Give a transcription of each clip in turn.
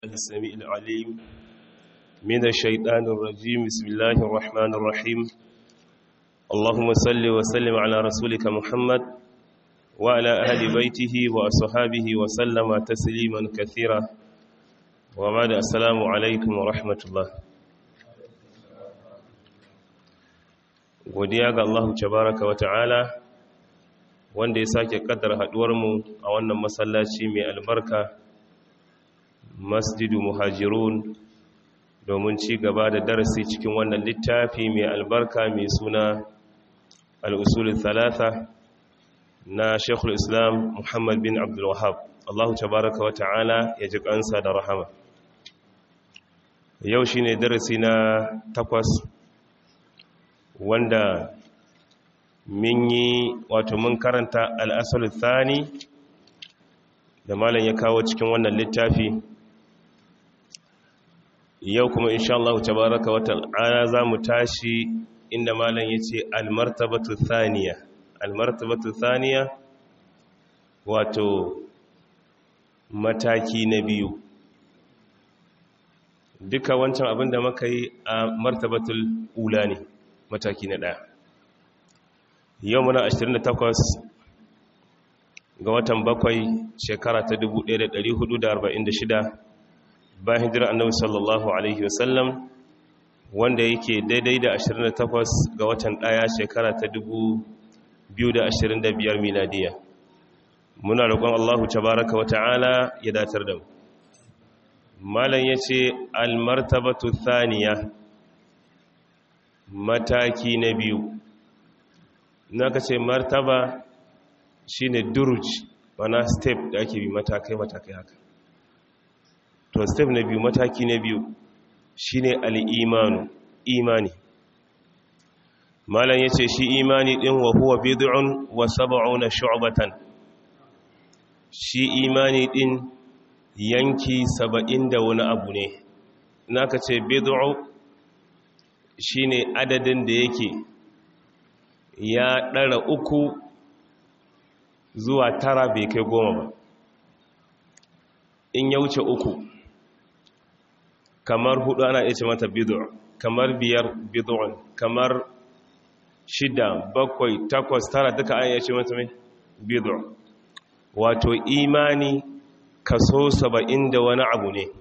السميع العليم من الشيطان الرجيم بسم الله الرحمن الرحيم اللهم صل وسلم على رسولك محمد وعلى أهل بيته وأصحابه وسلم تسليما كثيرا وبعد السلام عليكم ورحمة الله godiya ga Allah tabaraka wa ta'ala wanda ya sake kaddara haduwarmu a wannan masallaci mai albarka masjidu muhajirun domin ci gaba da darasi cikin wannan littafi mai albarka mai suna al'usulun talata na shekul islam muhammad bin abdulwahab allahu tabaraka wa ta'ala ya ji kansa da rahama yau shi ne darasi na takwas wanda min yi wato mun karanta al'asalin thani da malam ya kawo cikin wannan littafi yau kuma insha Allah tabaraka wata'ala za mu tashi inda malam ya ce almartabatu thaniya almartabatu thaniya wato mataki na biyu duka wancan abin da muka yi a martabatul ula ne mataki na ɗaya yau muna 28 ga watan bakwai shekara ta 1446 bayan hijira annabi sallallahu alaihi wasallam wanda yake daidai da 28 ga watan ɗaya shekara ta 2025 miladiya muna roƙon Allahu tabaraka wa ta'ala ya datar da mu malam yace al-martabatu thaniya mataki na biyu naka ce martaba shine duruj wana step da ake bi matakai matakai haka to step na biyu mataki na biyu shine al-imanu imani malam yace shi imani din wa huwa bid'un wa sab'una shu'batan shi imani din yanki saba'in da wani abu ne naka ce bid'u shine adadin da yake ya ɗara uku zuwa tara bai kai goma ba in ya wuce uku kamar hudu ana iya ce mata bid'u kamar biyar bid'un kamar shida bakwai takwas tara duka an iya ce mata mai bid'u wato imani kaso saba'in da wani abu ne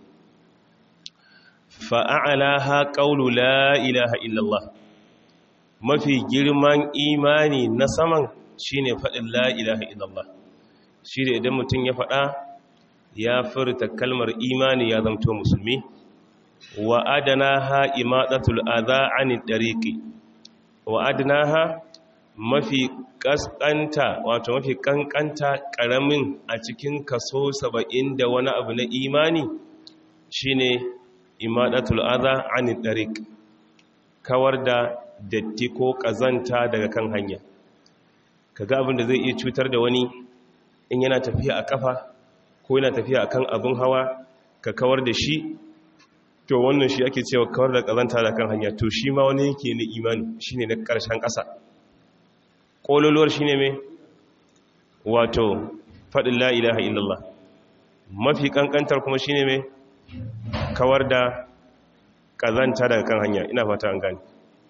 fa'a'alaha ƙaunu la ilaha illallah mafi girman imani na saman shine faɗin la ilaha illallah shi da idan mutum ya faɗa ya furta kalmar imani ya zamto musulmi wa adanaha imadatul adha anid dariqi wa adanaha mafi kaskanta wato mafi kankanta karamin a cikin kaso saba'in da wani abu na imani shine imadatul adha anid dariq kawar da datti ko kazanta daga kan hanya kaga abin da zai iya cutar da wani in yana tafiya a kafa ko yana tafiya akan abin hawa ka kawar da shi to wannan shi ake cewa kawar da kazanta da kan hanya to shi ma wani yake ne imani shine na karshen ƙasa ƙololuwar shine mai wato faɗin la ilaha illallah mafi ƙanƙantar kuma shine mai kawar da kazanta daga kan hanya ina fata an gani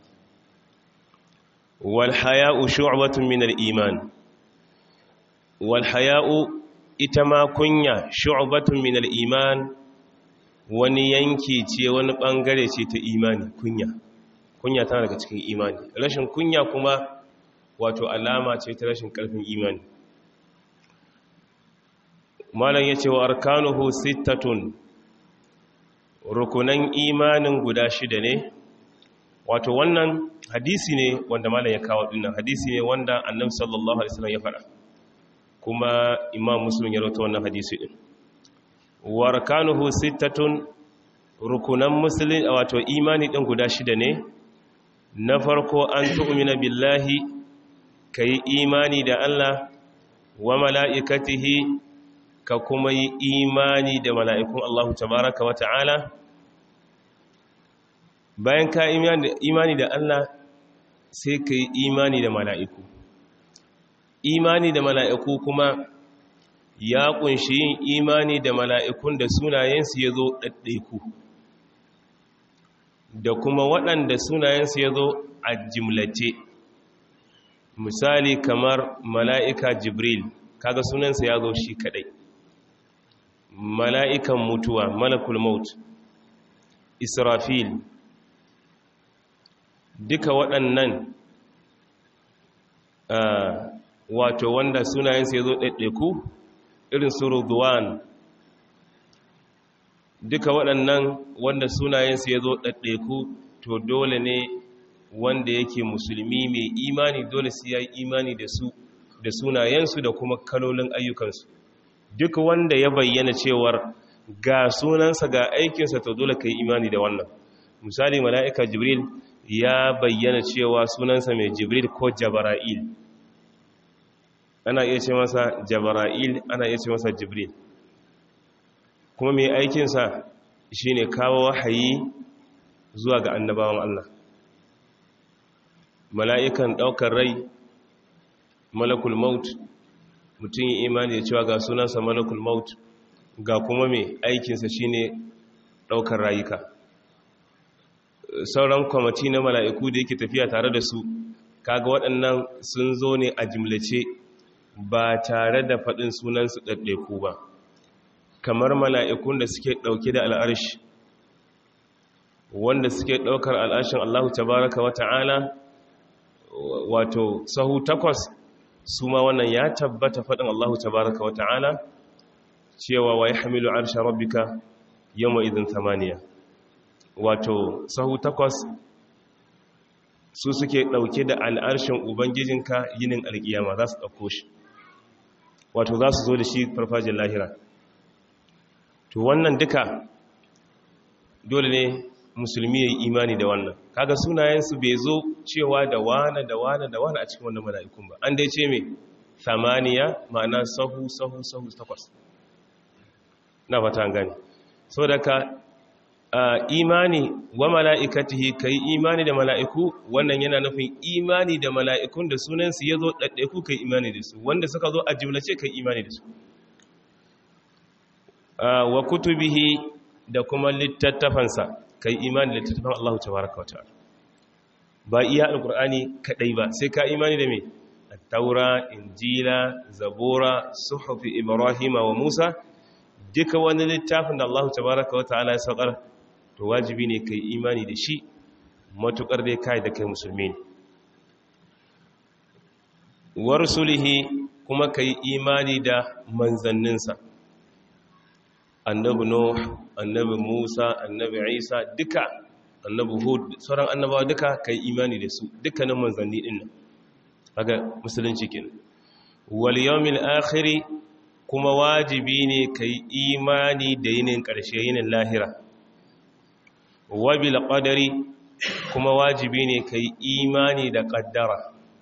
wal haya'u shu'batun min al iman wal haya'u ita ma kunya shu'batun min al iman wani yanki ce wani bangare ce ta imani kunya kunya tana daga cikin imani rashin kunya kuma wato alama ce ta rashin karfin imani malam yace wa arkanuhu sittatun rukunan imanin guda shida ne wato wannan hadisi ne wanda malam ya kawo dinnan hadisi ne wanda annabi sallallahu alaihi wasallam ya fara kuma imam muslim ya rawaito wannan hadisi din warkanuhu sittatun rukunan musulun wato imani din guda shida ne na farko an tu'mina billahi kai imani da Allah wa mala'ikatihi ka kuma yi imani da mala'ikun Allah tabaraka wa ta'ala bayan ka imani da Allah sai ka yi imani da mala'iku imani da mala'iku kuma ya kunshi yin imani da mala'ikun da sunayensu ya zo ɗaɗɗaiku da kuma waɗanda sunayensu ya zo a jimlace misali kamar mala'ika jibril kaga sunansa ya zo shi kaɗai mala'ikan mutuwa malakul maut israfil duka waɗannan wato wanda sunayensa ya zo ɗaiɗaiku irin su Rudwan duka waɗannan wanda sunayensu ya zo ɗaɗɗaiku to dole ne wanda yake musulmi mai imani dole su ya yi imani da su da sunayensu da kuma kalolin ayyukansu duk wanda ya bayyana cewar ga sunansa ga aikinsa to dole ka yi imani da wannan misali mala'ika jibril ya bayyana cewa sunansa mai jibril ko jabara'il ana iya ce masa jabara'il ana iya ce masa jibril kuma mai aikinsa shi ne kawo wahayi zuwa ga annabawan Allah mala'ikan ɗaukar rai malakul maut mutum yi imani da cewa ga sunansa malakul maut ga kuma mai aikinsa shi ne ɗaukar rayuka sauran kwamati na mala'iku da yake tafiya tare da su kaga waɗannan sun zo ne a jimlace ba tare da faɗin sunansu ɗaɗɗaiku ba kamar mala'ikun da suke ɗauke da al'arshi wanda suke ɗaukar al'arshin Allah tabaraka wa ta'ala wato sahu takwas su ma wannan ya tabbata faɗin Allah tabaraka wa ta'ala cewa wa ya hamilu arshen rabbika yamma idin tamaniya wato sahu takwas su suke ɗauke da al'arshin ubangijinka yinin alƙiyama za su ɗauko shi wato za su zo da shi farfajin lahira to wannan duka dole ne musulmi ya yi imani da wannan kaga sunayensu bai zo cewa da wane da wane da wane a cikin wannan mala'ikun ba an dai ce mai samaniya ma'ana sahu sahu sahu takwas na fata gani so daga imani wa mala'ikatihi kai imani da mala'iku wannan yana nufin imani da mala'ikun da sunansu ya zo ɗaɗɗaiku kai imani da su wanda suka zo a jimlace kai imani da su wa kutubihi da kuma littattafansa kai imani da littattafan Allah tabaraka wa ta'ala ba iya alqur'ani kadai ba sai ka imani da me at-taura injila zabura suhufi ibrahim wa musa duka wani littafin da Allah tabaraka wa ta'ala ya saukar to wajibi ne kai imani da shi matukar dai kai da kai musulmi ne wa rusulihi kuma kai imani da manzanninsa annabi nuh annabi musa annabi isa duka annabi hud sauran annabawa duka kai imani da su dukkanin manzanni din nan kaga musulunci kenan wal yawmil akhir kuma wajibi ne kai imani da yinin karshe yinin lahira wa bil qadari kuma wajibi ne kai imani da qaddara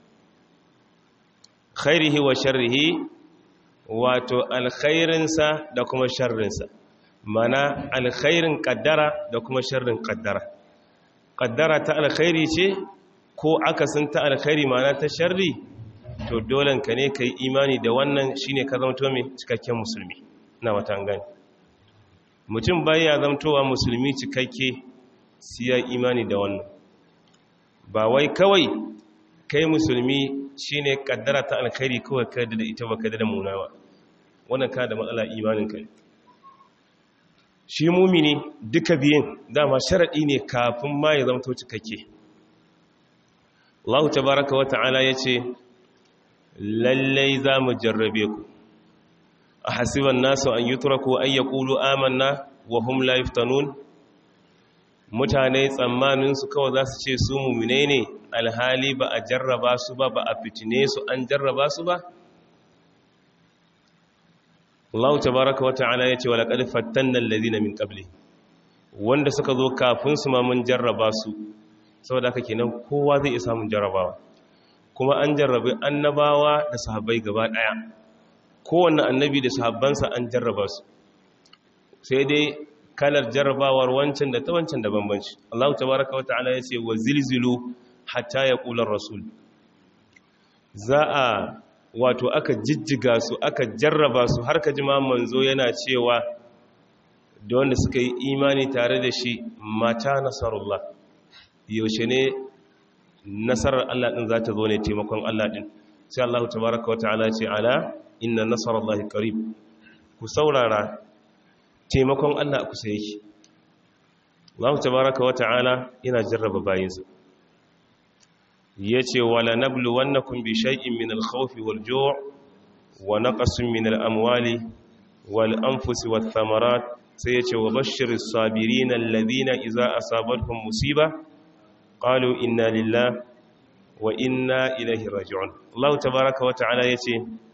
khairihi wa sharrihi wato alkhairinsa da kuma sharrinsa mana alkhairin kaddara da kuma sharrin kaddara kaddara ta alkhairi ce ko akasin ta alkhairi mana ta sharri to dolen ka ne ka yi imani da wannan shine ka zamto mai cikakken musulmi na watan gani mutum baya zamtowa musulmi cikakke siya imani da wannan ba wai kawai kai musulmi shine kaddara ta alkhairi kawai ka da ita ba ka da munawa wannan ka da matsala imanin ka shi mumini duka biyan dama sharadi ne kafin ma ya zama cikakke Allah tabaraka wa ta'ala yace lallai za mu jarrabe ku a hasiban nasu an yutraku an yaqulu amanna wa hum la yuftanun mutane tsammanin su kawai za su ce su mumine ne alhali ba a jarraba su ba ba a fitine su an jarraba su ba Allah tabaraka wa ta'ala yace wala qad fattanna alladhina min qabli wanda suka zo kafin su ma mun jarraba su saboda haka kenan kowa zai iya samun jarrabawa kuma an jarrabe annabawa da sahabbai gaba daya kowanne annabi da sahabbansa an jarraba su sai dai kalar jarrabawar wancan da ta wancan da bambanci Allah tabaraka wa ta'ala yace wa zilzilu hatta yaqula rasul za a wato aka jijjiga su aka jarraba su har ka jima manzo yana cewa da wanda suka yi imani tare da shi mata nasarullah yaushe ne nasarar Allah din za ta zo ne taimakon Allah din sai Allah tabaraka wata'ala ce ala inna nasarallahi qarib ku saurara taimakon Allah kusa yake Allah tabaraka wata'ala yana jarraba bayinsa yace wala nabluwannakum bi shay'in min al-khawfi wal-ju' wa naqsin min al-amwali wal-anfusi wath-thamarat sai yace wa bashshiris sabirin alladhina idza asabatuhum musiba qalu inna lillahi wa inna ilaihi raji'un Allah tabaaraka wa ta'ala yace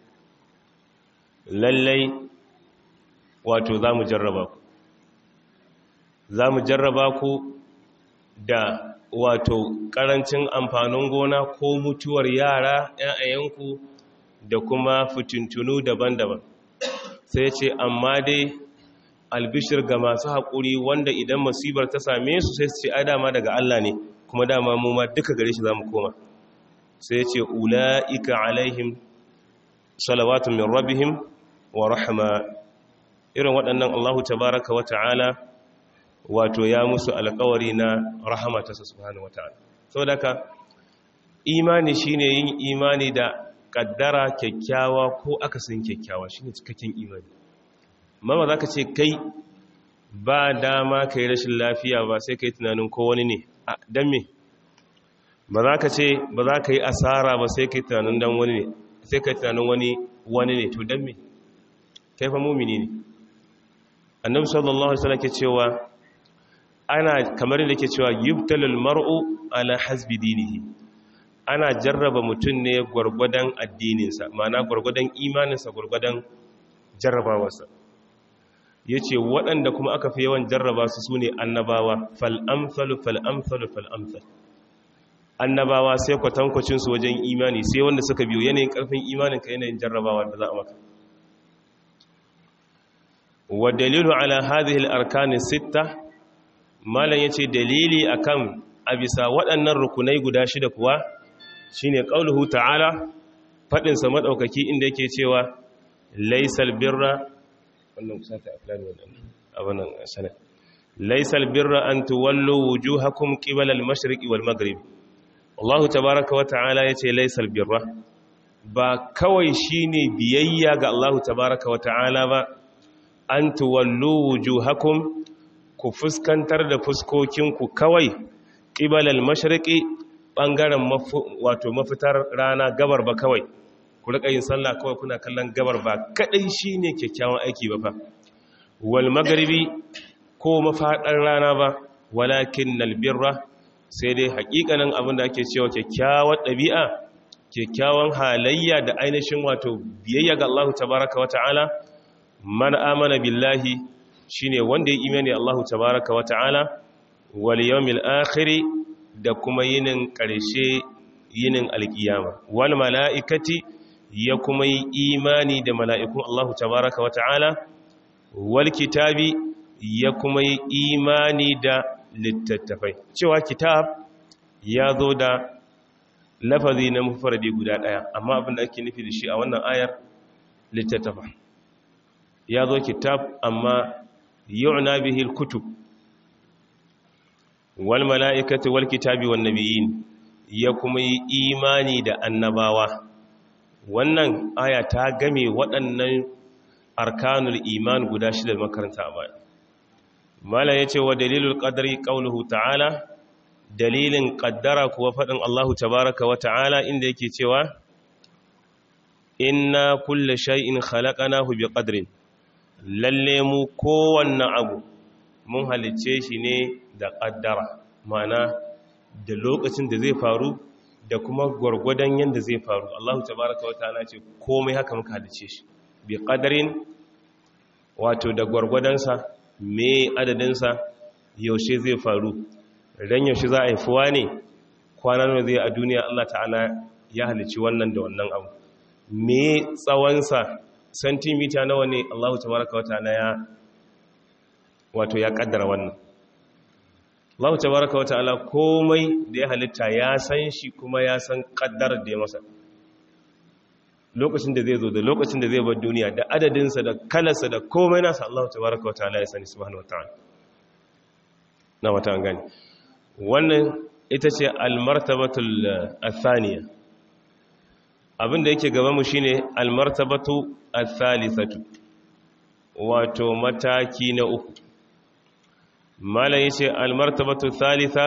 lallai wato zamu jarraba ku zamu jarraba ku da wato karancin amfanin gona ko mutuwar yara ƴaƴayenku da kuma fitintunu daban-daban sai ce amma dai albishir ga masu haƙuri wanda idan musibar ta same su sai su ce ai dama daga Allah ne kuma dama mu ma duka gare shi zamu koma sai ce ula'ika alaihim salawatun min rabbihim wa rahma irin waɗannan Allahu tabaraka wa ta'ala wato ya musu alƙawari na rahama ta subhanahu wa ta'ala saboda ka imani shine yin imani da kaddara kyakkyawa ko akasin kyakkyawa shine cikakken imani mama zaka ce kai ba dama kai rashin lafiya ba sai kai tunanin ko wani ne dan me ba za ka ce ba za ka yi asara ba sai ka yi tunanin dan wani ne sai ka yi tunanin wani wani ne to dan me kai fa mumini ne annabi sallallahu alaihi wasallam ke cewa ana kamar yadda ke cewa yubtalul mar'u ala hasbi dinihi ana jarraba mutum ne gwargwadon addininsa ma'ana gwargwadon imaninsa gwargwadon jarrabawarsa yace waɗanda kuma aka fi yawan jarraba su sune annabawa fal amsalu fal amsalu fal amsal annabawa sai kwatankwacinsu wajen imani sai wanda suka biyo yanayin karfin imanin ka yanayin jarrabawa da za a maka wa dalilu ala hadhihi al-arkan sitta malan yace dalili akan a bisa waɗannan rukunai guda shida kuwa shine qauluhu ta'ala fadin sa madaukaki inda yake cewa laysal birra wannan kusata aflani wannan abanan sanad laysal birra an tuwallu wujuhakum qibala al-mashriqi wal maghrib Allah tabaraka wata'ala ya ce laisal birra ba kawai shine biyayya ga Allah tabaraka wata'ala ba an tuwallu wujuhakum ku fuskantar da fuskokinku kawai qibalal mashriqi bangaren wato mafitar rana gabar ba kawai ku rika yin sallah kawai kuna kallon gabar ba kadai shine kyakkyawan aiki ba fa wal maghribi ko mafadar rana ba walakinnal birra sai dai hakikanin abin da ake cewa kyakkyawar ɗabi'a kyakkyawan halayya da ainihin wato biyayya ga Allah tabaraka wa ta'ala man amana billahi shine wanda ya imani Allah tabaraka wa ta'ala wal yawmil akhir da kuma yinin ƙarshe yinin alkiyama wal mala'ikati ya kuma yi imani da mala'ikun Allah tabaraka wa ta'ala wal kitabi ya kuma yi imani da littattafai cewa kitab ya zo da lafazi na mufaradi guda ɗaya amma abin da ake nufi da shi a wannan ayar littattafa ya zo kitab amma yu'na bihi al-kutub wal mala'ikati wal kitabi wan nabiyyin ya kuma yi imani da annabawa wannan aya ta game waɗannan arkanul iman guda shida makaranta a baya mala ya ce wa dalilul ƙadari ƙaunuhu ta'ala dalilin ƙaddara kuwa faɗin allahu tabaraka wa ta'ala inda yake cewa inna kulle shay'in khalaqanahu bi qadrin lalle mu kowanne abu mun halicce shi ne da ƙaddara mana da lokacin da zai faru da kuma gwargwadon yadda zai faru allahu tabaraka wa ta'ala ce komai haka muka halicce shi bi qadarin wato da gwargwadonsa me adadinsa yaushe zai faru ran yaushe za a haifuwa ne kwanan zai a duniya Allah ta'ala ya halici wannan da wannan abu me tsawonsa santimita nawa ne Allah tabaraka wata'ala ya wato ya kaddara wannan Allah tabaraka wata'ala komai da ya halitta ya san shi kuma ya san kaddarar da ya masa lokacin da zai zo da lokacin da zai bar duniya da adadinsa da kalarsa da komai nasa Allah tabaraka wa ta'ala ya sani subhanahu wa ta'ala na wata an gani wannan ita ce almartabatul athaniya abinda yake gaba mu shine almartabatu athalisatu wato mataki na uku malam yace almartabatu thalitha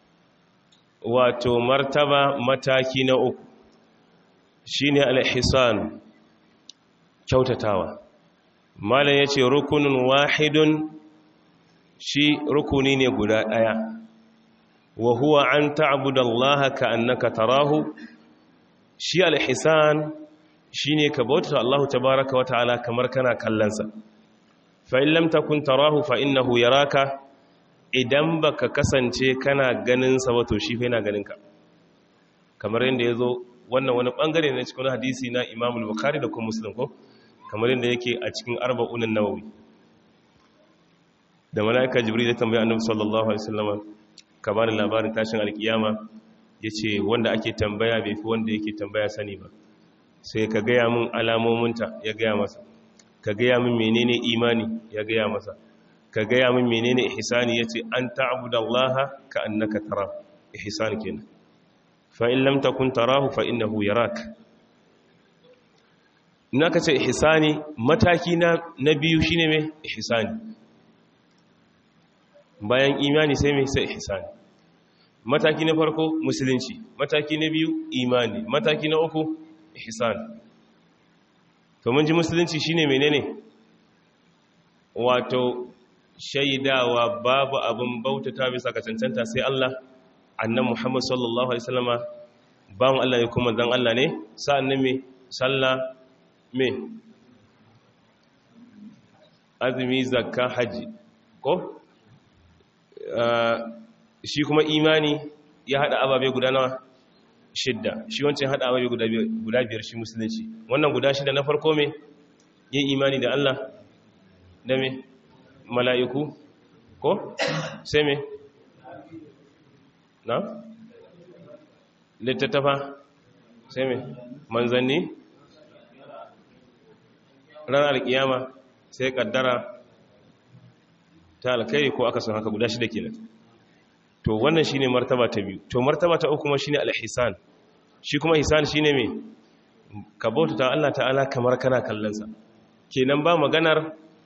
wato martaba mataki na uku shine alhisan kyautatawa malam yace rukunun wahidun shi rukuni ne guda daya wa huwa an ta'budallaha ka'annaka tarahu shi alhisan shine ka bauta Allah tabaaraka wa ta'ala kamar kana kallonsa fa in lam takun tarahu fa innahu yaraka idan baka kasance kana ganin sa wato shi fa yana ganin ka kamar yanda yazo wannan wani bangare ne cikin hadisi na Imam al-Bukhari da kuma Muslim ko kamar yanda yake a cikin arba'un an-Nawawi da malaika Jibril ya tambaya Annabi sallallahu alaihi wasallam ka bani labarin tashin alkiyama yace wanda ake tambaya bai fi wanda yake tambaya sani ba sai ka gaya min alamominta ya gaya masa ka gaya min menene imani ya gaya masa ka gaya min menene ihsani yace an ta'budallaha ka annaka tara ihsan kenan fa in lam takun tarahu fa innahu yarak naka ce ihsani mataki na na biyu shine me ihsani bayan imani sai me sai ihsani mataki na farko musulunci mataki na biyu imani mataki na uku ihsan to mun ji musulunci shine menene wato shaidawa babu abin bautata bisa ga cancanta sai Allah annan Muhammad sallallahu alaihi wasallama bawon Allah ne kuma dan Allah ne sa'annan me sallah me azumi zakka haji ko shi kuma imani ya hada ababe guda nawa shidda shi wancan hada ababe guda biyar shi musulunci wannan guda shida na farko me yin imani da Allah da me mala'iku ko sai me na littattafa sai me manzanni ranar alkiyama sai kaddara ta alkai ko aka san haka guda shida kenan to wannan shine martaba ta biyu to martaba ta uku kuma shine al-ihsan shi kuma ihsan shine me ka bauta Allah ta'ala kamar kana kallon sa kenan ba maganar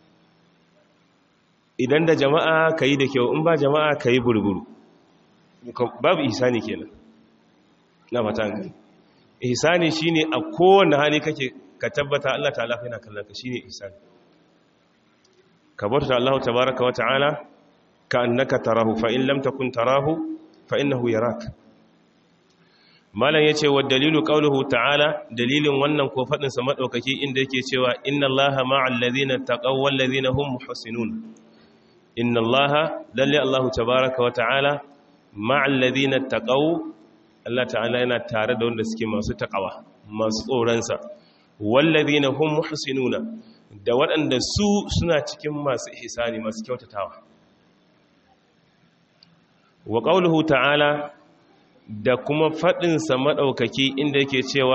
idan da jama'a kai da kyau in ba jama'a kai burburu babu ihsani kenan na fata gani ihsani shine a kowane hali kake ka tabbata Allah ta'ala yana kallon ka shine ihsani ka bauta Allah tabaaraka wa ta'ala ka'annaka tarahu fa in lam takun tarahu fa innahu yarak malan yace wa dalilu qawluhu ta'ala dalilin wannan ko fadin sa madaukaki inda yake cewa inna allaha ma'al ladina taqaw wal ladina hum muhsinun inna allaha lalle allah tabaaraka wa ta'ala ma'al ladina taqaw Allah ta'ala yana tare da wanda suke masu taqawa masu tsoron sa wal ladina hum muhsinuna da waɗanda su suna cikin masu ihsani masu kyautatawa wa ƙauluhu ta'ala da kuma faɗinsa maɗaukaki inda yake cewa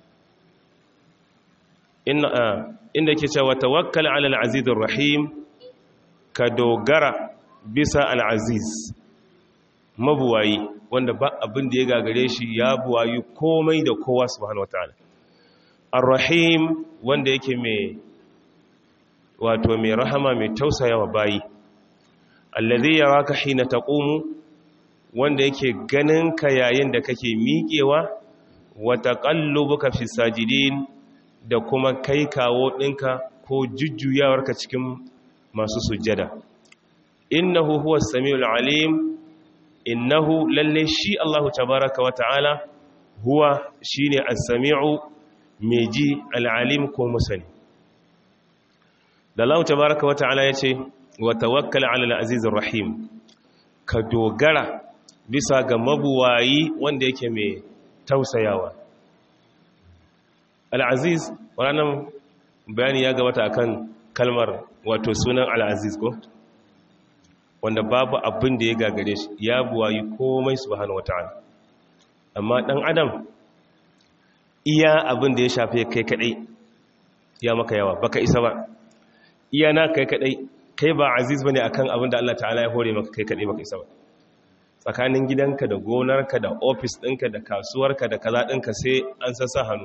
inda yake cewa tawakkal ala al'azizir rahim ka dogara bisa al'aziz mabuwayi wanda ba abin da ya gagare shi ya buwayi komai da kowa subhanahu wata'ala ar-rahim wanda yake mai wato mai rahama mai tausayawa bayi allazi yaraka hina taqumu wanda yake ganin ka yayin da kake miƙewa wa taqallubuka fi sajidin da kuma kai kawo ɗinka ko jujjuyawarka cikin masu sujjada innahu huwa samiul alim innahu lalle shi Allahu tabaraka wa ta'ala huwa shine as-sami'u mai ji al-alim ko musani da Allah tabaraka wa ta'ala yace wa tawakkal 'ala al-azizir rahim ka dogara bisa ga mabuwayi wanda yake mai tausayawa al'aziz ranar bayani ya gabata akan kalmar wato sunan al'aziz ko wanda babu abin da ya gagare shi ya buwayi komai subhanahu wata'ala amma dan adam iya abin da ya shafe kai kadai ya maka yawa baka isa ba iya na kai kadai kai ba aziz bane akan abin da Allah ta'ala ya hore maka kai kadai baka isa ba tsakanin gidanka da gonarka da ofis ɗinka da kasuwarka da kaza ɗinka sai an sassa hannu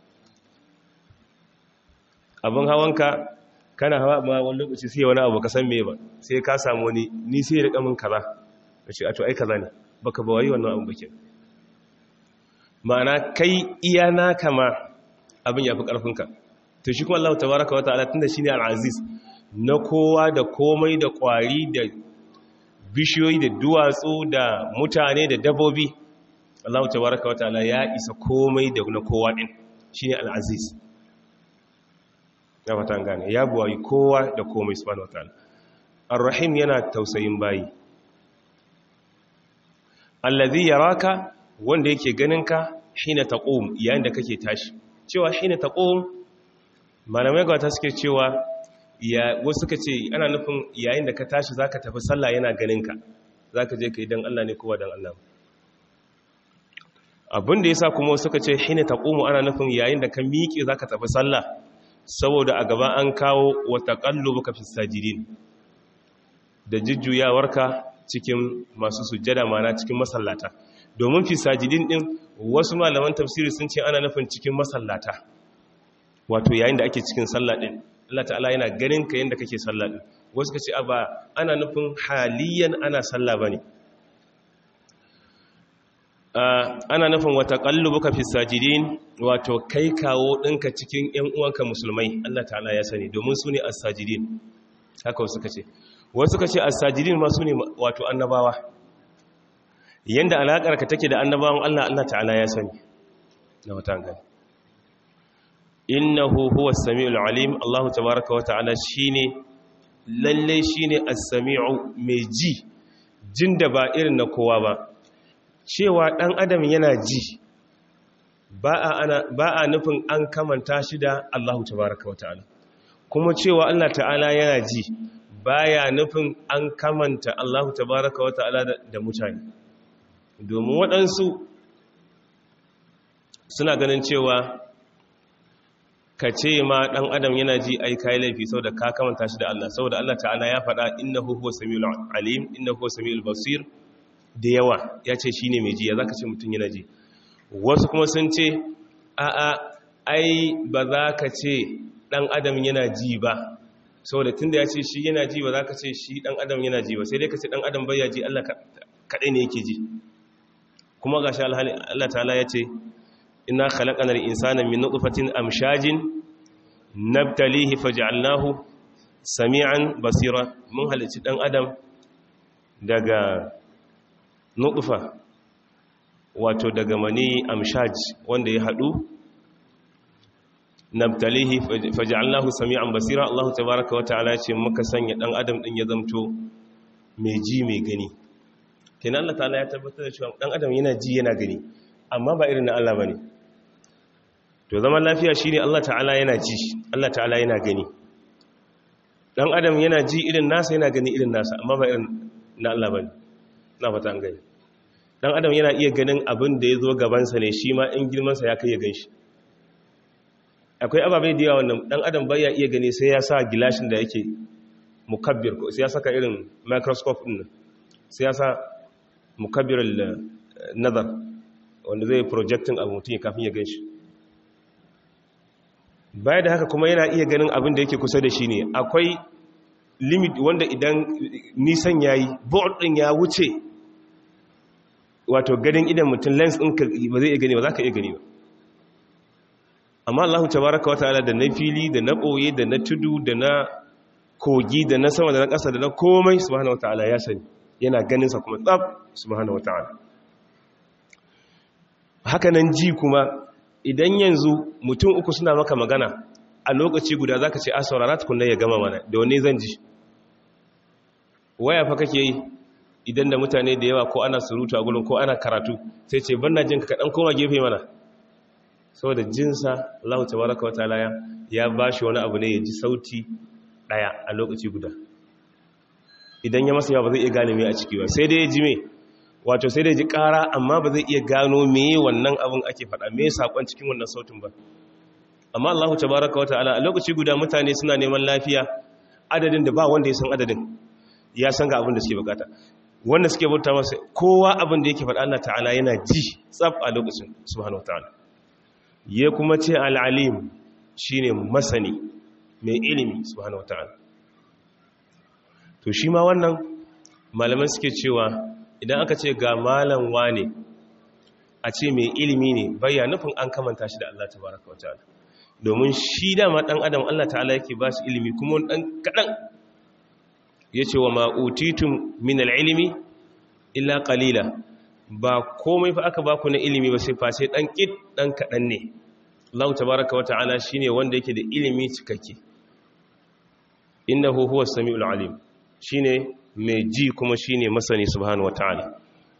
abin hawanka kana hawa ma wani lokaci sai wani abu ka san me ba sai ka samu wani ni sai ya rika min kaza da ce a to ai kaza ne baka ba wai wannan abu bake ma'ana kai iya naka ma abin yafi karfinka to shi kuma Allah tabaraka wa ta'ala tunda shine al-aziz na kowa da komai da kwari da bishiyoyi da duwatsu da mutane da dabbobi Allah tabaraka wa ta'ala ya isa komai da na kowa din shine al-aziz ya fata gane ya buwayi kowa da komai subhanahu wa ta'ala ar-rahim yana tausayin bayi allazi yaraka wanda yake ganinka hina taqum yayin da kake tashi cewa hina taqum malamai ga ta suke cewa ya wasu suka ce ana nufin yayin da ka tashi zaka tafi sallah yana ganinka zaka je kai dan Allah ne kowa dan Allah abin da yasa kuma suka ce hina taqumu ana nufin yayin da ka miƙe zaka tafi sallah saboda a gaba an kawo wa taqallubuka fis sajidin da jujjuyawarka cikin masu sujjada mana cikin masallata domin fi sajidin din wasu malaman tafsiri sun ce ana nufin cikin masallata wato yayin da ake cikin sallah din Allah ta'ala yana ganin ka yanda kake sallah din wasu kace ba ana nufin haliyan ana sallah bane ana nufin wata qallubuka fi sajidin wato kai kawo dinka cikin ƴan uwanka musulmai Allah ta'ala ya sani domin su ne as-sajidin haka wasu kace wasu kace as-sajidin ma su ne wato annabawa yanda alakar ka take da annabawan Allah Allah ta'ala ya sani na wata gani innahu huwa as-sami'ul alim Allah tabaaraka wa ta'ala shine lalle shine as-sami'u mai ji jin da ba irin na kowa ba cewa dan adam yana ji ba a ba a nufin an kamanta shi da Allah tabaaraka wa ta'ala kuma cewa Allah ta'ala yana ji baya nufin an kamanta Allah tabaaraka wa ta'ala da mutane domin waɗansu suna ganin cewa ka ce ma ɗan adam yana ji ai kayi laifi sau da ka kamanta shi da Allah sau da Allah ta'ala ya faɗa inna huwa samiul alim inna huwa samiul basir da yawa ya ce shi ne mai ji ya za ka ce mutum yana ji wasu kuma sun ce a'a ai ba za ka ce ɗan adam yana ji ba sau da tun da ya ce shi yana ji ba za ka ce shi ɗan adam yana ji ba sai dai ka ce ɗan adam bai ya ji Allah kaɗai ne yake ji kuma ga shi Allah ta'ala ya ce ina khalaqanar insana min nutfatin amshajin nabtalihi faj'alnahu sami'an basira mun halicci dan adam daga nutfa wato daga mani amshaj wanda ya hadu nabtalihi faj'alnahu sami'an basira Allah tabaaraka wa ta'ala ce muka sanya dan adam din ya zamto mai ji mai gani kenan Allah ta'ala ya tabbatar da cewa dan adam yana ji yana gani amma ba irin na Allah bane to zaman lafiya shine Allah ta'ala yana ji Allah ta'ala yana gani dan adam yana ji irin nasa yana gani irin nasa amma ba irin na Allah bane na fata an gani dan adam yana iya ganin abin da ya zo gaban sa ne shi ma in girman sa ya kai ya ganshi akwai ababai da yawa wannan dan adam bai ya iya gani sai ya sa gilashin da yake mukabbir ko sai ya saka irin microscope din sai ya sa mukabbirul nazar wanda zai projecting abu mutum kafin ya gan shi baya da haka kuma yana iya ganin abin da yake kusa da shi ne akwai limit wanda idan nisan ya yi board ɗin ya wuce wato ganin idan mutum lens ɗin ba zai iya gani ba za ka iya gani ba amma allahu tabaraka wa ta'ala da na fili da na ɓoye da na tudu da na kogi da na sama da na ƙasa da na komai subhanahu wa ta'ala ya sani yana ganinsa kuma tsab subhanahu wa ta'ala hakanan ji kuma idan yanzu mutum uku suna maka magana a lokaci guda za ka ce a saurara tukunna ya gama mana da wani zan ji waya fa kake yi idan da mutane da yawa ko ana surutu a gudun ko ana karatu sai ce ban na jinka kaɗan koma gefe mana saboda jinsa allahu tabaraka wa ta'ala ya ba shi wani abu ne ya ji sauti ɗaya a lokaci guda idan ya masa yawa ba zai iya gane mai a ciki ba sai dai ya ji mai wato sai da ji ƙara amma ba zai iya gano meye wannan abin ake faɗa me saƙon cikin wannan sautin ba amma Allah tabaraka wa ta'ala a lokaci guda mutane suna neman lafiya adadin da ba wanda ya san adadin ya san ga abin da suke bukata wanda suke bauta masa kowa abin da yake faɗa Allah ta'ala yana ji tsab a lokacin subhanahu wa ta'ala ya kuma ce al'alim shine masani mai ilimi subhanahu wa ta'ala to shi ma wannan malaman suke cewa idan aka ce ga malam wane a ce mai ilimi ne bayya nufin an kamanta shi da Allah tabaraka wa ta'ala domin shi dama dan adam Allah ta'ala yake ba shi ilimi kuma dan kadan yace wa ma utitum min al-ilmi illa qalila ba komai fa aka baku na ilimi ba sai fa sai dan kid dan kadan ne Allah tabaraka wa ta'ala shine wanda yake da ilimi cikakke innahu huwas samiul alim shine mai ji kuma shine masani subhanahu wataala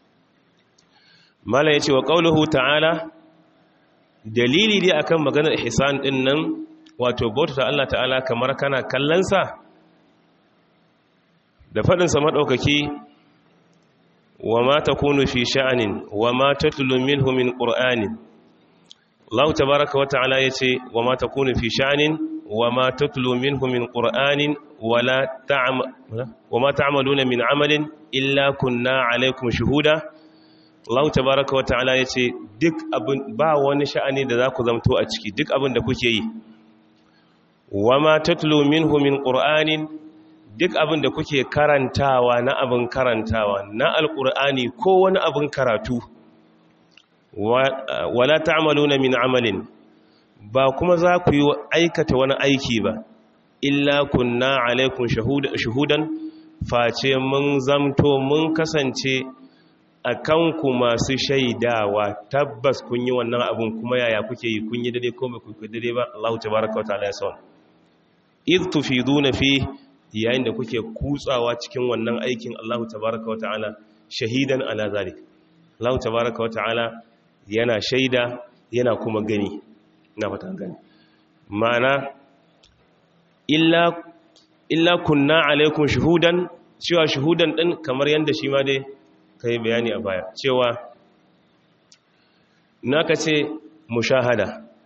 mala yace wa qauluhu ta'ala dalili dai akan maganar ihsan din nan wato bauta Allah ta'ala kamar kana kallon sa da fadin sa madaukaki wa ma takunu fi sha'anin wa ma tatlu minhu min qur'anin Allah tabaaraka wa ta'ala yace wa ma takunu fi sha'anin wa ma tatlu minhu min qur'anin wala ta'mal وما تعملون من عمل إلا كنا عليكم شهودا Allah tabaraka wa ta'ala yace duk abin ba wani sha'ani da zaku zamto a ciki duk abin da kuke yi wama tatlu minhu min qur'anin duk abin da kuke karantawa na abin karantawa na alqur'ani ko wani abin karatu wala ta'maluna min amalin ba kuma za ku yi aikata wani aiki ba illa kunna alaikum shahudan face mun zamto mun kasance a kanku masu shaidawa tabbas kun yi wannan abin kuma yaya kuke yi kun yi dade ko ba ku dade ba Allah tabaraka wa ta'ala ya sa id tufiduna fi yayin da kuke kutsawa cikin wannan aikin Allah tabaraka wa ta'ala shahidan ala zalik Allah tabaraka wa ta'ala yana shaida yana kuma gani na fata gani ma'ana illa illa kunna alaikum shuhudan cewa shuhudan din kamar yanda shi ma dai kai bayani a baya cewa naka ce mushahada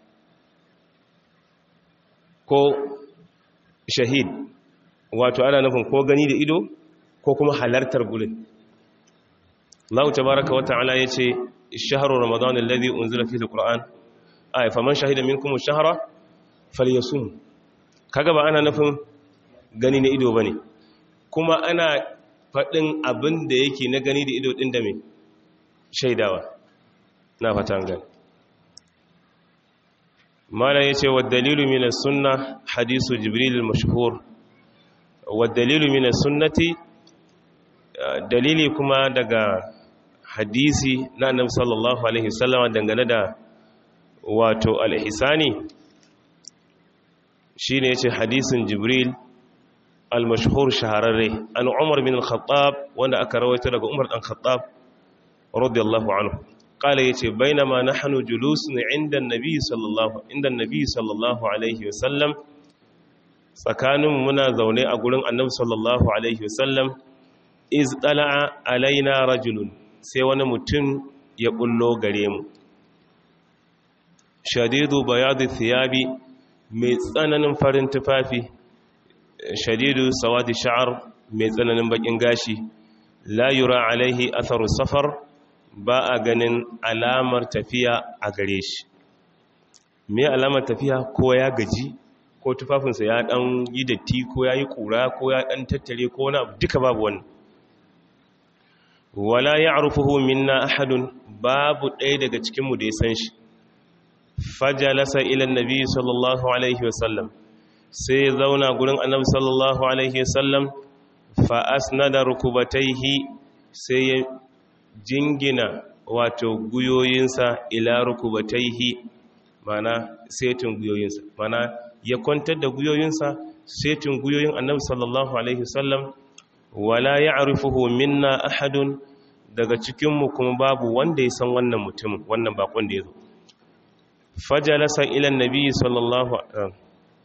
ko shahid wato ana nufin ko gani da ido ko kuma halartar gurin Allah tabaraka wa ta'ala yace shahru ramadan alladhi unzila fihi alquran ay faman shahida minkum ash-shahra falyasum kaga ba ana nufin gani na ido ba ne kuma ana faɗin abin da yake na gani da ido ɗin da mai shaidawa na fatan gani mala ya ce waddalilu mina sunna hadisu jibril mashhur waddalilu mina sunnati dalili kuma daga hadisi na annabi sallallahu alaihi wasallam dangane da wato al-ihsani shine yace hadisin jibril al-mashhur shahararre an umar bin al-khattab wanda aka rawaito daga umar dan khattab radiyallahu anhu qala yace bainama nahnu julusun inda an-nabi sallallahu inda an-nabi sallallahu alaihi wasallam tsakanin muna zaune a gurin annabi sallallahu alaihi wasallam iz tala'a alaina rajulun sai wani mutum ya bullo gare mu shadidu bayadu thiyabi mai tsananin farin tufafi shadidu sawadi sha'ar mai tsananin bakin gashi la yura alaihi atharu safar ba a ganin alamar tafiya a gare shi me alamar tafiya ko ya gaji ko tufafinsa ya dan yi datti ko ya yi kura ko ya dan tattare ko wani abu duka babu wannan wala ya'rifuhu minna ahadun babu ɗaya daga cikinmu da ya san shi fajalasa ila nabi sallallahu alaihi wasallam sai ya zauna gurin annabi sallallahu alaihi wasallam fa asnada rukubataihi sai ya jingina wato guyoyinsa ila rukubataihi mana setin guyoyinsa mana ya kwantar da guyoyinsa setin guyoyin annabi sallallahu alaihi wasallam wala ya'rifuhu minna ahadun daga cikinmu kuma babu wanda ya san wannan mutumin wannan bakon da ya zo fajalasa ila nabi sallallahu alaihi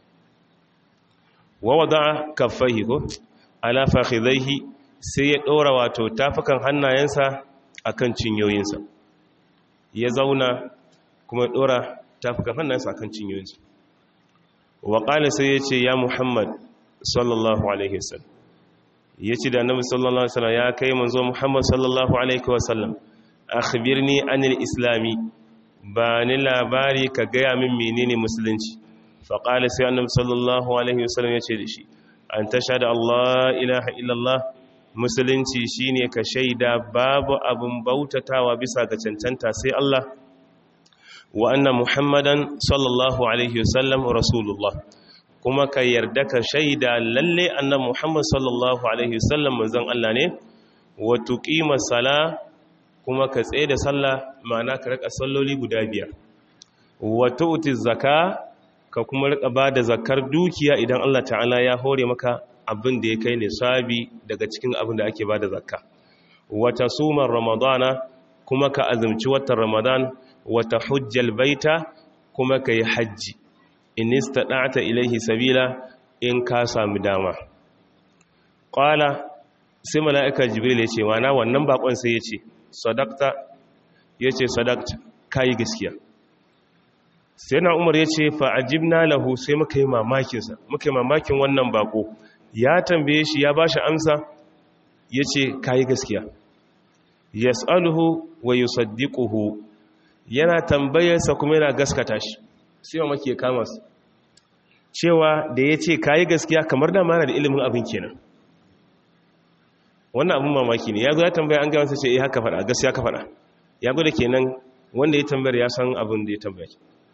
wa wada'a kaffaihi ko ala fakhidaihi sai ya dora wato tafukan hannayensa akan cinyoyinsa ya zauna kuma dora tafukan hannunsa akan cinyoyinsa wa qala sai yace ya muhammad sallallahu alaihi wasallam yace da annabi sallallahu alaihi wasallam ya kai manzo muhammad sallallahu alaihi wasallam akhbirni anil islami ba ni labari ka gaya min menene musulunci faƙali sai annabi sallallahu alaihi wasallam ya ce da shi an tasha da Allah ilaha illallah musulunci shine ka shaida babu abin bautatawa bisa ga cancanta sai Allah wa anna muhammadan sallallahu alaihi wasallam rasulullah kuma ka yarda ka shaida lalle annabi muhammad sallallahu alaihi wasallam manzon Allah ne wa tuqima sala kuma ka tsaye da sallah ma'ana ka rika salloli guda biyar wa tu'ti zakka ka kuma rika ba da zakar dukiya idan Allah ta'ala ya hore maka abin da ya kai nisabi daga cikin abin da ake ba da zakka wata sumar ramadana kuma ka azumci watan ramadan wata hujjal baita kuma ka yi hajji in istada'ta ilaihi sabila in ka sami dama qala sai mala'ika jibril ya ce wana wannan bakon sai ya ce sadaqta yace sadaqta kai gaskiya sai na umar ya ce fa'ajibna lahu sai muka yi mamakinsa muka yi mamakin wannan bako ya tambaye shi ya ba shi amsa ya ce kayi gaskiya ya tsaluhu wa yi saddiƙuhu yana tambayarsa kuma yana gaskata shi sai wa maki ya kama su cewa da ya ce kayi gaskiya kamar da mana da ilimin abin kenan wannan abin mamaki ne ya zo ya tambaya an gaya masa ce eh haka faɗa gaskiya ka faɗa ya gwada kenan wanda ya tambayar ya san abin da ya tambaya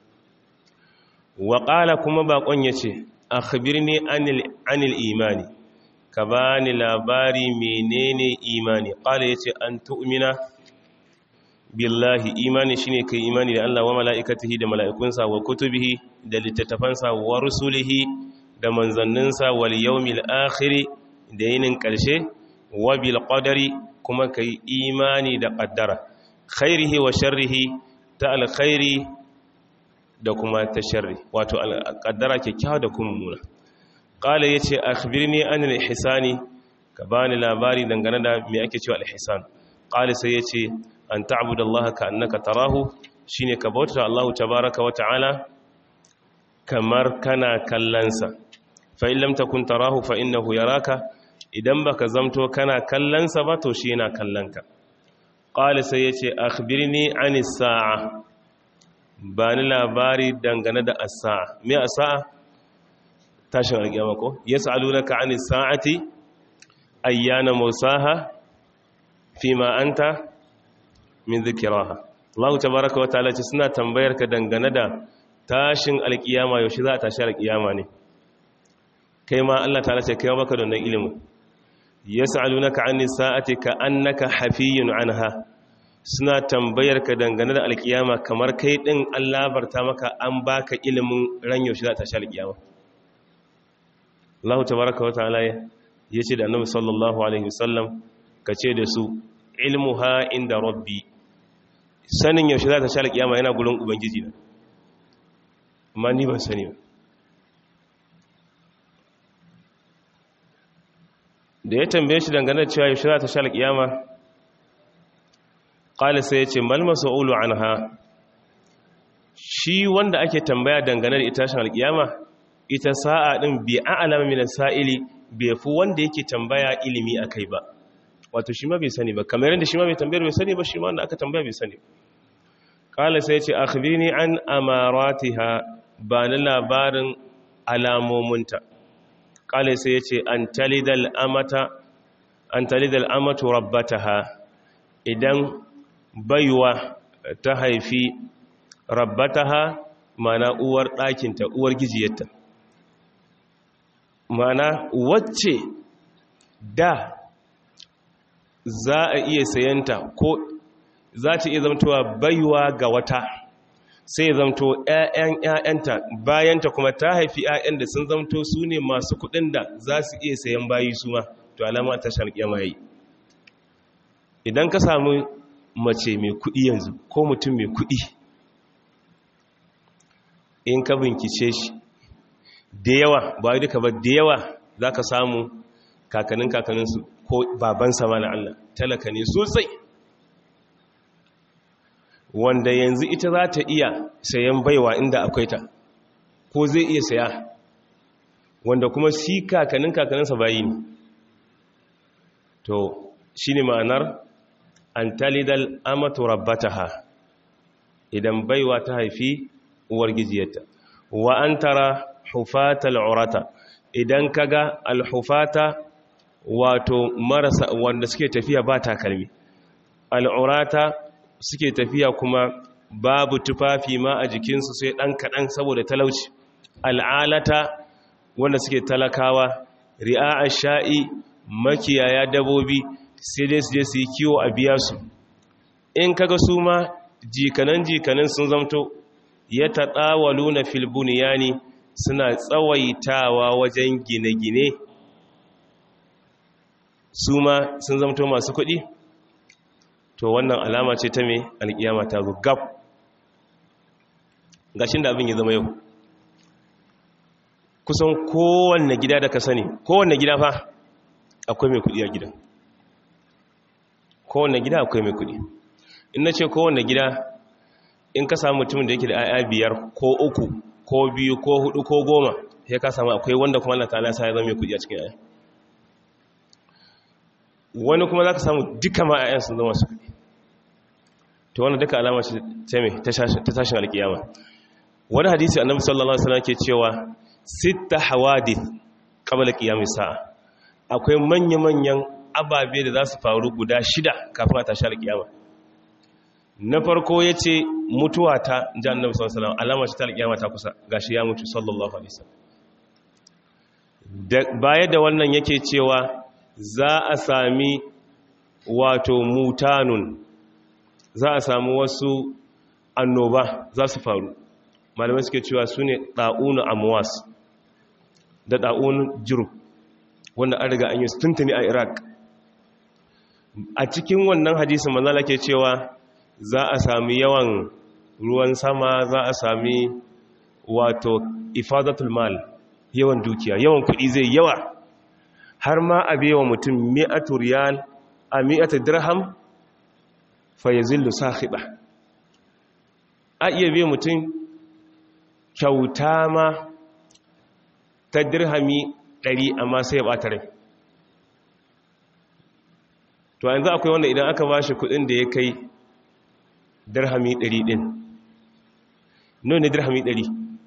waƙala kuma baƙon ya ce a khbirni anil imani ka ba ni labari menene imani ƙala ya ce an tu'mina billahi imani shine kai imani da Allah wa mala'ikatihi da mala'ikunsa wa kutubihi da littattafansa wa rusulihi da manzanninsa wal yawmil akhiri da yinin ƙarshe wa bil qadari kuma kai imani da qaddara khairihi wa sharrihi ta alkhairi da kuma ta sharri wato kaddara kyakkyawa da kuma muna qala yace akhbirni an al-ihsani ka bani labari dangane da me ake cewa al-ihsan qala sai yace an ta'budu Allah ka annaka tarahu shine ka bauta Allah tabaaraka wa ta'ala kamar kana kallansa fa in lam takun tarahu fa innahu yaraka idan baka zamto kana kallansa ba to shi yana kallanka qala sai yace akhbirni anis sa'a ba ni labari dangane da asa'a me asa'a tashin alƙiyama ko yas'alunaka 'anis sa'ati ayyana musaha fima anta min dhikraha Allah tabaaraka wa ta'ala ce suna tambayar ka dangane da tashin alƙiyama yaushe za a tashi alƙiyama ne kai ma Allah ta'ala ce kai baka da wannan ilimin yas'alunaka 'anis sa'ati ka annaka hafiyun anha suna tambayar ka dangane da alkiyama kamar kai din Allah barta maka an baka ilimin ran yaushe za ta sha alkiyama Allah tabaraka wa ta'ala yace da Annabi sallallahu alaihi wasallam kace da su ilmuha inda rabbi sanin yaushe za ta sha alkiyama yana gurin ubangiji na amma ni ban sani ba da ya tambaye shi dangane da cewa yaushe za ta sha alkiyama ƙali sai ya ce malma sa'ulu an ha shi wanda ake tambaya dangane da itashin alƙiyama ita sa'a ɗin bi a alama mina sa'ili bai fi wanda yake tambaya ilimi a kai ba wato shi ma bai sani ba kamar yadda shi ma bai tambayar bai sani ba shi ma wanda aka tambaya bai sani ƙali sai ya ce akhbirni an amaratiha ba ni labarin alamominta ƙali sai ya ce an talidal amata an talidal amatu rabbataha idan baiwa ta haifi rabbataha mana uwar ɗakinta uwar gijiyarta mana wacce da za a iya sayanta ko za ta iya zamtowa baiwa ga wata sai zamto ‘ya'yan ‘ya'yanta bayanta kuma ta haifi ‘ya'yan da sun zamto su ne masu kuɗin da za su iya sayan bayi su ma to alama ta sharƙiyama yi idan ka samu mace mai kuɗi yanzu ko mutum mai kuɗi in ka bincike shi da yawa ba duka ba da yawa za ka samu kakanin kakaninsu ko babansa ma na Allah talaka ne sosai wanda yanzu ita za ta iya sayan baiwa inda akwai ta ko zai iya saya wanda kuma si kakanin kakaninsa bayi ne to shi ne ma'anar an talidal amatu rabbataha idan baiwa ta haifi uwar gijiyarta wa an tara hufata al'urata idan kaga alhufata wato marasa wanda suke tafiya ba takalmi al'urata suke tafiya kuma babu tufafi ma a jikinsu sai ɗan kaɗan saboda talauci al'alata wanda suke talakawa ri'a sha'i makiyaya dabobi sai dai su je su yi kiwo a biya su in kaga su ma jikanan jikanan sun zamto ya taɗawalu na filbuniyani suna tsawaitawa wajen gine-gine su ma sun zamto masu kuɗi to wannan alama ce ta mai alƙiyama ta zo gab gashin da abin ya zama yau kusan kowanne gida da ka sani kowanne gida fa akwai mai kuɗi a gidan kowanne gida akwai mai kuɗi in na ce kowanne gida in ka samu mutumin da yake da 'ya'ya biyar ko uku ko biyu ko hudu ko goma sai ka samu akwai wanda kuma Allah ta'ala sai ya zama mai kuɗi a cikin 'ya'ya wani kuma za ka samu duka ma 'ya'yan sun zama su kuɗi to wannan duka alama ce ta me ta tashin alkiyama wani hadisi annabi sallallahu alaihi wasallam ke cewa sitta hawadith qabla qiyamis sa'a akwai manya-manyan ababe da za su faru guda shida kafin a tashi alkiyama na farko ya ce mutuwa ta ji annabi sallallahu alaihi alama ce ta alkiyama ta kusa gashi ya mutu sallallahu alaihi wasallam baya da wannan yake cewa za a sami wato mutanun za a sami wasu annoba za su faru malamai suke cewa su ne ɗa'unu amwas da ɗa'unu jirub wanda an riga an yi tuntuni a iraq a cikin wannan hadisin manzala ke cewa za a sami yawan ruwan sama za a sami wato ifadatul mal yawan dukiya yawan kuɗi zai yawa har ma a bewa mutum mi'atu riyal a mi'atu dirham fa yazillu sahiba a iya biya mutum kyauta ma ta dirhami ɗari amma sai ya ɓata rai to yanzu akwai wanda idan aka ba shi kudin da ya kai dirhami ɗari ɗin nuna ne dirhami ɗari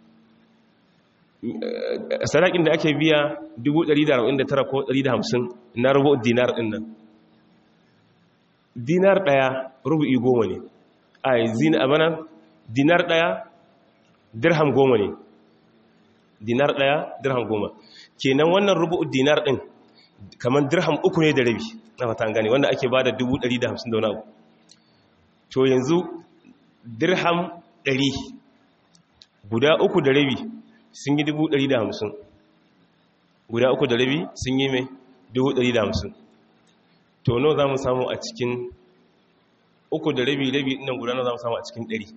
sarakin da ake biya 149 ko 150 na rubu dinar ɗin nan dinar ɗaya rubu'i goma ne a zina abana dinar ɗaya dirham goma ne dinar ɗaya dirham goma kenan wannan rubu'u dinar ɗin kamar dirham uku ne da rabi na fata gane wanda ake ba da 150 da wani abu to yanzu dirham 100 guda uku da rabi sun yi 150 guda uku da rabi sun yi mai 150 to no za mu samu a cikin uku da rabi rabi ɗinan guda no za mu samu a cikin 100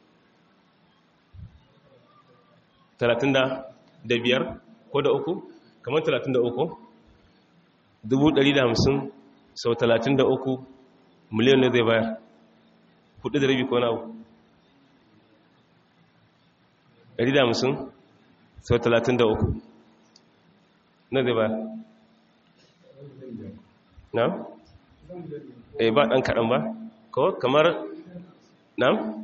talatin da biyar ko da uku kamar talatin da uku dubu ɗari da hamsin sau talatin da uku miliyan ne zai bayar hudu da rabi ko na uku ɗari da hamsin sau talatin da uku na zai bayar na? eh ba ɗan kaɗan ba ko kamar na?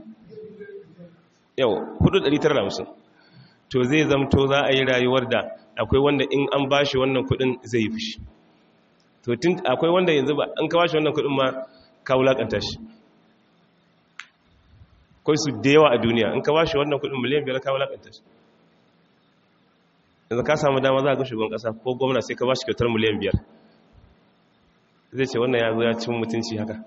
yau hudu ɗari tara da hamsin to zai zamto za a yi rayuwar da akwai wanda in an ba shi wannan kudin zai yi fushi to tun akwai wanda yanzu ba an kawo shi wannan kudin ma ka wulakanta shi kai su da yawa a duniya in ka ba shi wannan kudin miliyan biyar ka wulakanta shi yanzu ka samu dama za a ga shugaban kasa ko gwamna sai ka ba shi kyautar miliyan biyar zai ce wannan ya zo ya cin mutunci haka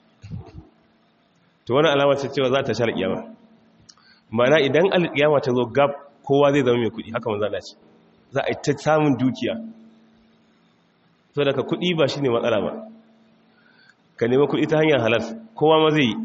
to wani alama ce cewa za ta shar kiyama mana idan alkiyama ta zo gab kowa zai zama mai kudi haka manzo Allah ce za a yi ta samun dukiya to daga kudi ba shine matsala ba ka nemi kudi ta hanyar halal kowa ma zai yi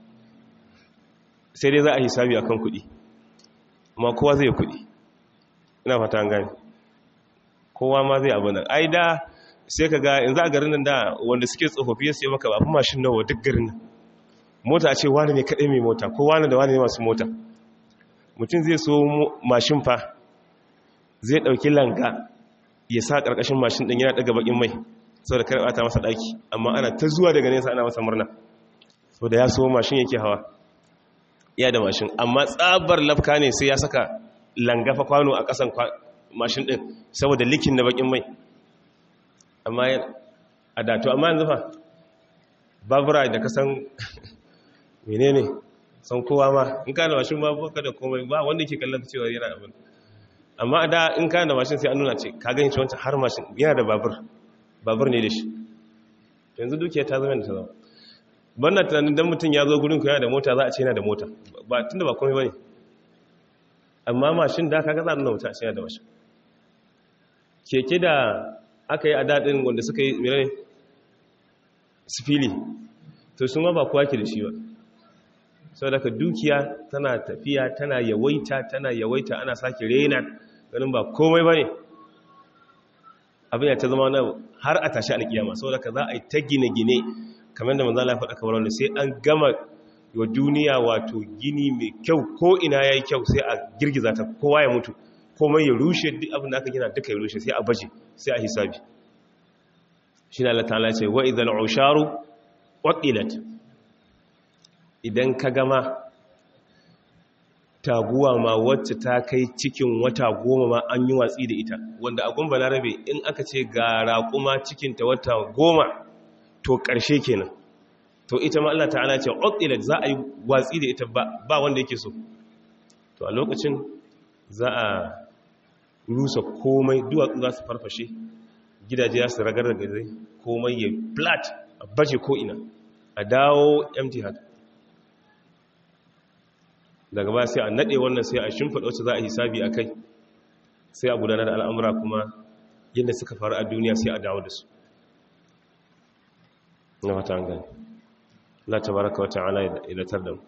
sai dai za a hisabi akan kudi amma kowa zai yi kudi ina fata an gane kowa ma zai abu nan ai da sai ka ga in za a garin nan da wanda suke tsofaffi ya sai maka ba fi mashin nawa duk garin nan mota a ce wani ne kaɗai mai mota ko wani da wani ne masu mota mutum zai so mashin fa zai ɗauki langa ya sa ƙarƙashin mashin ɗin yana ɗaga baƙin mai sau da karɓa ta masa ɗaki amma ana ta zuwa daga nesa ana masa murna sau da ya so mashin yake hawa ya da mashin amma tsabar lafka ne sai ya saka langafa kwano a ƙasan mashin ɗin saboda likin na baƙin mai amma a dato amma yanzu fa babura da kasan menene san kowa ma in ka da mashin ba baka da komai ba wanda ke kallon cewa yana abin amma a da in ka da mashin sai an nuna ce ka gani wancan har mashin yana da babur babur ne da shi yanzu dukiya ta zama da ta zama banna tunanin dan mutum ya zo gurin ku yana da mota za a ce yana da mota ba tunda ba komai bane amma mashin da kaga za a nuna mutum a ce yana da mashin keke da aka yi a daɗin wanda suka yi mere sifili to sun ma ba kowa ke da shi ba sau daga dukiya tana tafiya tana yawaita tana yawaita ana sake rena ganin ba komai ba ne abin ya ta zama na har a tashi alkiyama sau daga za a yi ta gine-gine kamar da manzala faɗa kamar wanda sai an gama wa duniya wato gini mai kyau ko ina ya yi kyau sai a girgiza ta kowa ya mutu komai ya rushe duk abin da aka gina duka ya rushe sai a baje sai a hisabi shi na Allah ce wa idan usharu waqilat idan ka gama taguwa ma wacce ta kai cikin wata goma ma an yi watsi da ita wanda a gumba larabe in aka ce ga raƙuma cikinta wata goma to ƙarshe kenan to ita ma Allah ta'ala ce waqilat za a yi watsi da ita ba wanda yake so to a lokacin za a rusa komai duwatsu za su farfashe gidaje za su ragar da gazai komai ya flat a baje ko'ina a dawo empty haka daga ba sai a naɗe wannan sai a shimfiɗa wacce za a hisabi a kai sai a gudanar da al'amura kuma yadda suka faru a duniya sai a dawo da su na wata an gani la ta baraka wata ala idatar da mu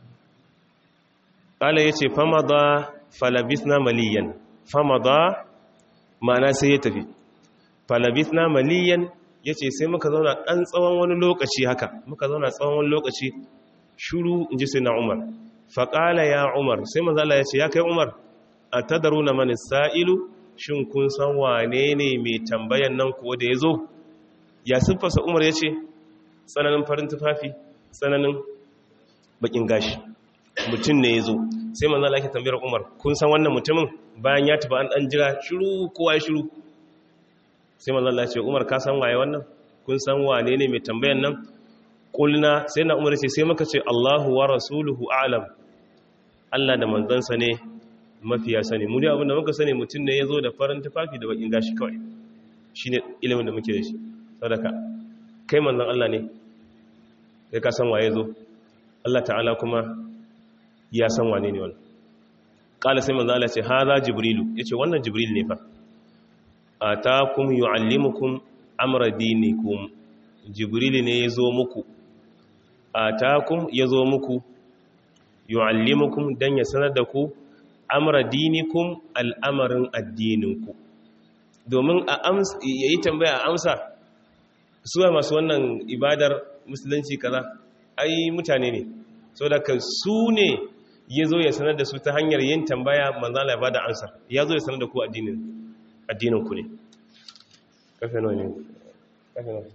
ƙala ya ce fama da falabis na maliyan fama da ma'ana sai ya tafi falabis na maliyan ya ce sai muka zauna ɗan tsawon wani lokaci haka muka zauna tsawon wani lokaci shuru in ji sai na umar faƙala ya umar sai mazala ya ce ya kai umar a tadaru na mani sa'ilu shin kun san wane ne mai tambayan nan kuwa da ya zo ya siffasa umar ya ce tsananin farin tufafi tsananin bakin gashi mutum ne ya zo sai mazala ke tambayar umar kun san wannan mutumin bayan ya tafi an ɗan jira shiru kowa ya shiru sai mazala ce umar ka san waye wannan kun san wane ne mai tambayan nan kulna sai na umar ce sai muka ce Allahu wa rasuluhu alam Allah da manzansa ne mafiya sani mu dai abinda muka sani mutum ne yazo da farin tufafi da bakin gashi kawai shine ilimin da muke da shi sadaka kai manzon Allah ne kai ka san waye zo Allah ta'ala kuma ya san wane ne wannan kala sai manzon Allah ce hadha jibrilu yace wannan jibril ne fa atakum yuallimukum amra dinikum jibril ne yazo muku atakum yazo muku yu'allimukum dan ya sanar da ku amra dinikum al'amarin addininku domin a amsa yayi tambaya a amsa suwa masu wannan ibadar musulunci kaza ai mutane ne saboda ka su ne yazo ya sanar da su ta hanyar yin tambaya manzo Allah ya bada amsa yazo ya sanar da ku addinin addininku ne kafe nawa ne kafe nawa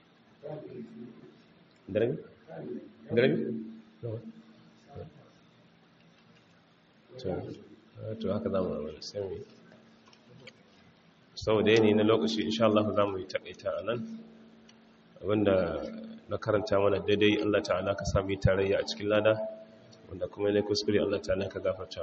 darabi darabi to haka za mu ramar sami sau da yanayi na lokaci insha Allah za mu yi takaita a nan abinda na karanta mana daidai Allah ta'ala ka sami tarayya a cikin lada wanda kuma ne kuskure Allah ta'ala ka gafarta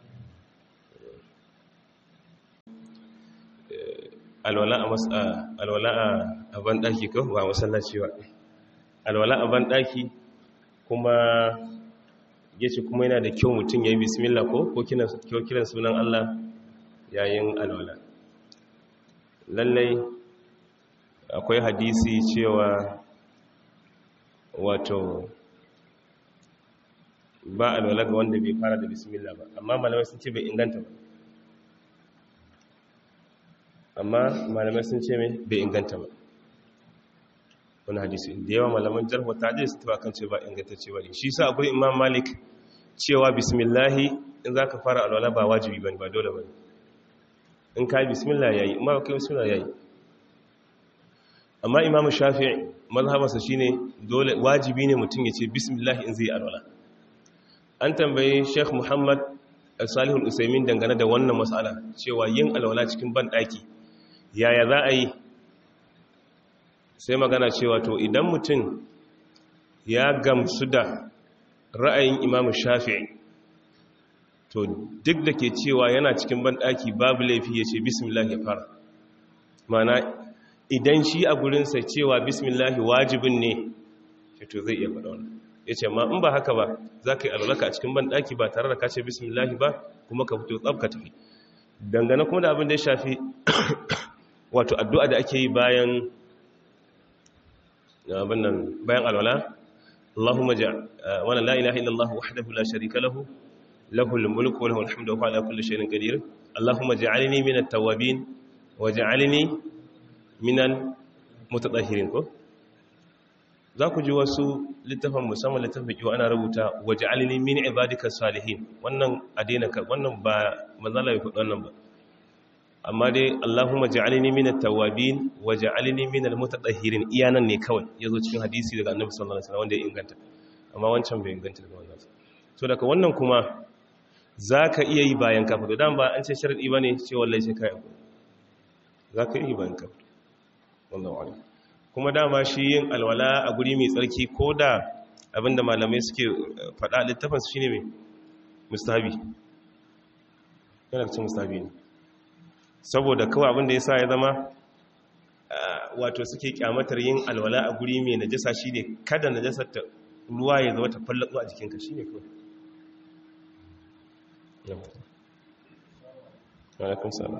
alwala a banɗaki ko ba masallaci ba alwala a banɗaki kuma ya ce kuma yana da kyau mutum ya yi bismillah ko ko kiran sunan Allah yayin alwala lallai akwai hadisi cewa wato ba alwala ga wanda bai fara da bismillah ba amma malamai sun ce bai inganta ba amma malamai sun ce mai bai inganta ba wani hadisi da yawa malaman jarhu ta je su taɓa kan ce ba ingantacce ba ne shi sa akwai imam malik cewa bismillahi in za ka fara alwala ba wajibi ba ne ba dole ba ne in ka yi bismillah ya yi in ma ka yi bismillah ya yi amma imam shafi'i mazhabarsa shine dole wajibi ne mutum ya ce bismillah in zai alwala an tambayi sheikh muhammad salihul usaimin dangane da wannan matsala cewa yin alwala cikin ban daki yaya za a yi sai magana cewa to idan mutum ya gamsu da ra'ayin imamu shafi'i to duk da ke cewa yana cikin ban daki babu laifi ya ce bismillah ya fara mana idan shi a gurinsa cewa bismillah wajibin ne to zai iya faɗa wannan ya ce ma in ba haka ba za ka yi alwalaka a cikin banɗaki ba tare da ka ce bismillahi ba kuma ka fito tsabka tafi dangane kuma da abin da ya shafi wato addu'a da ake yi bayan bayan alwala Allahumma ja wala la ilaha illallah wahdahu la sharika lahu lahul mulku wa lahul hamdu wa huwa ala kulli shay'in qadir Allahumma ja'alni minat tawwabin wa ja'alni minal mutatahhirin ko za ku ji wasu littafin musamman littafin kiwo ana rubuta waje alini min ibadika salihin wannan adina ka wannan ba manzala ya faɗi wannan ba amma dai Allahumma ja'alni min at-tawwabin wa ja'alni min al-mutatahhirin iyanan ne kawai yazo cikin hadisi daga Annabi sallallahu alaihi wasallam wanda ya inganta amma wancan bai inganta daga wannan so daga wannan kuma zaka iya yi bayan ka fito dan ba an ce sharadi bane ce wallahi sai kai zaka iya yi bayan ka fito wallahu a'lam kuma dama shi yin alwala a guri mai tsarki ko da abinda malamai suke faɗa littafin su shine mai mustahabi yana cikin mustahabi ne saboda kawai abinda ya sa ya zama wato suke kyamatar yin alwala a guri mai najasa shine kada najasar ta ruwa ya zama ta fallatsu a jikinka shine kawai alaikum salam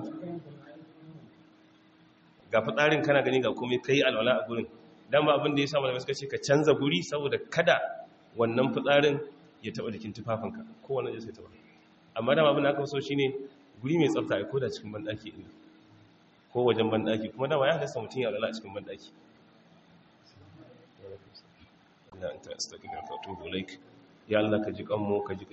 ga fitsarin kana gani ga komai kai alwala a gurin dan ba abin da ya sa malamai suka ce ka canza guri saboda kada wannan fitsarin ya taba jikin tufafinka ko wannan ya sai taba amma dama abin da aka so shine guri mai tsafta ai koda cikin bandaki din ko wajen bandaki kuma dama ya halasta mutum ya alwala a cikin bandaki ya Allah ka ji kanmu ka ji